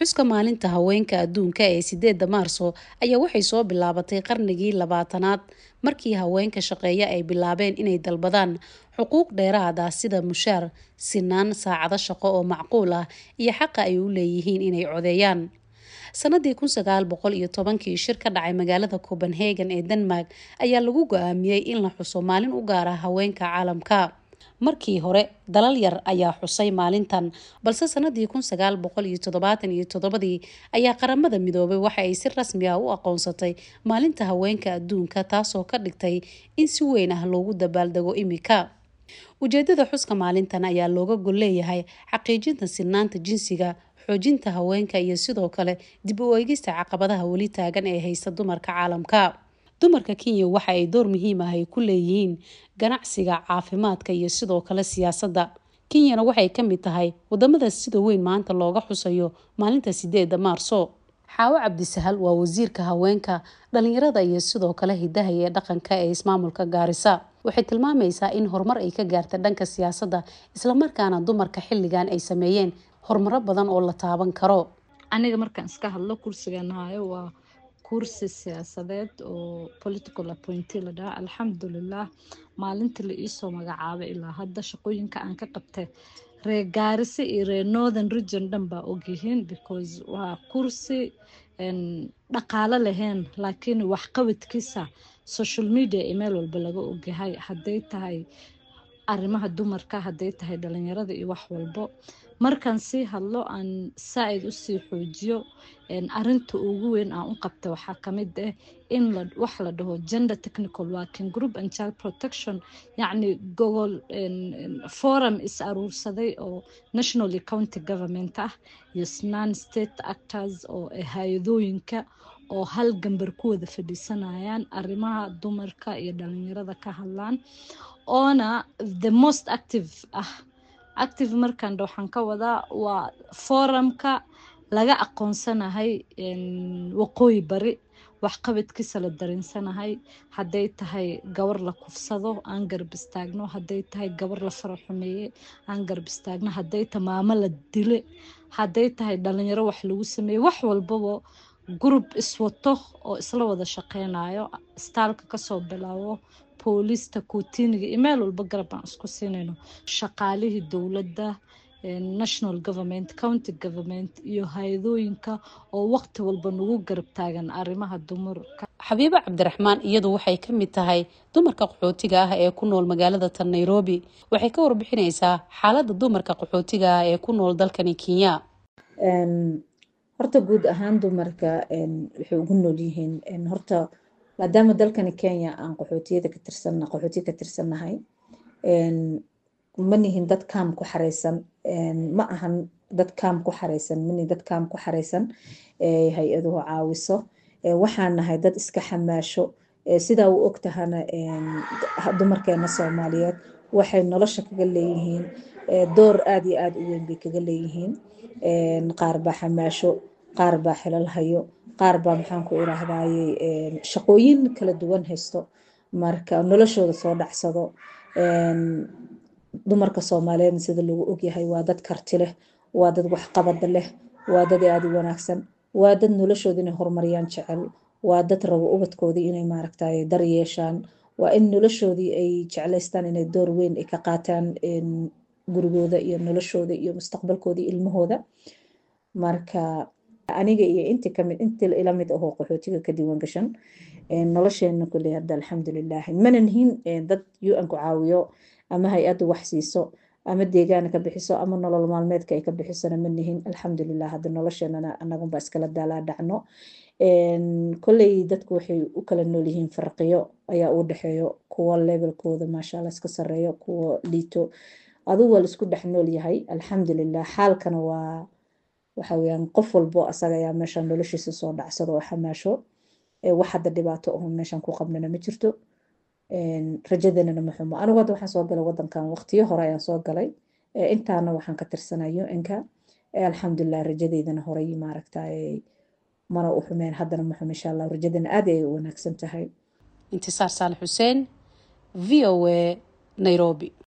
xuska maalinta haweenka adduunka ee sideedda maarso ayaa waxay soo bilaabatay qarnigii labaatanaad markii haweenka shaqeeya ay bilaabeen inay dalbadaan xuquuq dheeraad ah sida mushaar sinaan saacado shaqo oo macquul ah iyo xaqa ay u leeyihiin inay codeeyaan sanadii kun sagaal boqol iyo tobankii shir ka dhacay magaalada copenhagen ee denmark ayaa lagu go-aamiyey in la xuso maalin u gaar ah haweenka caalamka markii hore dalal yar ayaa xusay maalintan balse sanadii kun sagaal boqol iyo toddobaatan iyo toddobadii ayaa qaramada midoobay waxa ay si rasmi ah u aqoonsatay maalinta haweenka adduunka taasoo ka dhigtay in si weyn ah loogu dabaaldego imika ujeedada xuska maalintan ayaa looga gol leeyahay xaqiijinta sinaanta jinsiga xoojinta haweenka iyo sidoo kale dib u eegista caqabadaha weli taagan ee haysta dumarka caalamka dumarka kenya waxa ay door muhiim ah ay ku leeyihiin ganacsiga caafimaadka iyo sidoo kale siyaasadda kenyana waxay ka mid tahay wadamada sida weyn maanta looga xusayo maalinta sideedda maarso xaawo cabdisahal waa wasiirka haweenka dhalinyarada iyo sidoo kale hidaha ee dhaqanka ee ismaamulka gaarisa waxay tilmaamaysaa in horumar ay ka gaarta dhanka siyaasadda islamarkaana dumarka xilligan ay sameeyeen horumaro badan oo la taaban karo aniga markaan iska hadlo kursigan hayo waa kursi siyaasadeed oo political appointee la dhaha alxamdulilah maalintii la iisoo magacaabay ilaa hadda shaqooyinka aan ka qabtay reer gaarise iyo reer northern region dhan baa ogyihiin because waa kursi dhaqaalo lahayn laakiin waxqabadkiisa social media iyo meel walba laga ogyahay hadday tahay arrimaha dumarka hadday tahay dhalinyarada iyo wax walbo markaan sii hadlo aan saa-id usii xoojiyo arinta ugu weyn aan u qabta waxaa kamid ah in wax la dhaho gender technical working group and child protection yacni gogol forum is aruursaday oo nationally county government ah iyo non state actors oo hay-adooyinka oo hal gambar ku wada fadhiisanayaan arrimaha dumarka iyo dhalinyarada ka hadlaan oona the most active ah active markaan waxaan ka wadaa waa forumka laga aqoonsanahay waqooyi bari waxqabadkiisa la darinsanahay hadday tahay gabar la kufsado aan garab istaagno hadday tahay gabar la fara xumeeye aan garab istaagno hadday tahay maamo la dile hadday tahay dhalinyaro wax lagu sameeye wax walbaba group iswato oo isla wada shaqeynayo staalka kasoo bilaabo booliista kuutiniga iyo meel walba garab aan isku siinayno shaqaalihii dowladda national government county government iyo hay-adooyinka oo waqti walba nagu garab taagan arrimaha dumarka xabiibo cabdiraxmaan iyadu waxay ka mid tahay dumarka qaxootiga ah ee ku nool magaalada tan nairobi waxay ka warbixineysaa xaaladda dumarka qaxootiga ah ee ku nool dalkani kenya horta guud ahaan dumarka waxay ugu nool yihiin horta maadaama dalkani kenya aan qaxootiyada ka tirsan qaxootiya ka tirsannahay ma nihin dad kaam ku xareysan ma ahan dad kaam ku xareysan manihin dad kaam ku xareysan hay-aduhu caawiso waxaan nahay dad iska xamaasho sidaa u ogtahana dumarkeena soomaaliyeed waxay nolosha kaga leeyihiin door aada iyo aada u weyn bay kaga leeyihiin qaar baa xamaasho qaar baa xilal hayo qaar baa maxaan ku irahdaye shaqooyin kala duwan haysto marka noloshooda soo dhacsado dumarka soomaaliyeedna sida lagu ogyahay waa dad karti leh waa dad waxqabada leh waa dad aada u wanaagsan waa dad noloshooda inay horumariyaan jecel waa dad rabo ubadkoodii inay maaragtay dar yeeshaan waa in noloshoodii ay jeclaystaan inay door weyn ay ka qaataan gurigooda iyo noloshooda iyo mustaqbalkooda ilmahooda marka aniga iyo inti kamid inti ila mid ahoo qaxootiga ka diiwan gashan nolosheena kuley hadda alxamdulilah mana nihin dad un ku caawiyo ama hay-addu wax siiso ama deegaana ka bixiso ama nolol maalmeedka ay ka bixisona ma nihin alxamdulilah hadda nolosheenana anagunba iskala daalaa dhacno koley dadku waxay u kala noolyihiin farqiyo ayaa u dhexeeyo kuwo levelkooda maashaalla iska sareeyo kuwo liito adugu waa laisku dhex nool yahay alxamdulilah xaalkana waa waxa weyaan qof walbo asaga ayaa meeshan noloshiisa soo dhacsado oo xamaasho wax hadda dhibaato aho meeshan ku qabnana ma jirto rajadanana ma xumo anigu hadda waxaan soo galay wadankan waqtiyo hore ayaan soo galay intaana waxaan ka tirsanayo inka alxamdulilah rajadeydana horey maaragtay mana u xumeen haddana ma xumo insha allah rajadana aad ay u wanaagsan tahay intisaar saalax xuseen v o a nairobi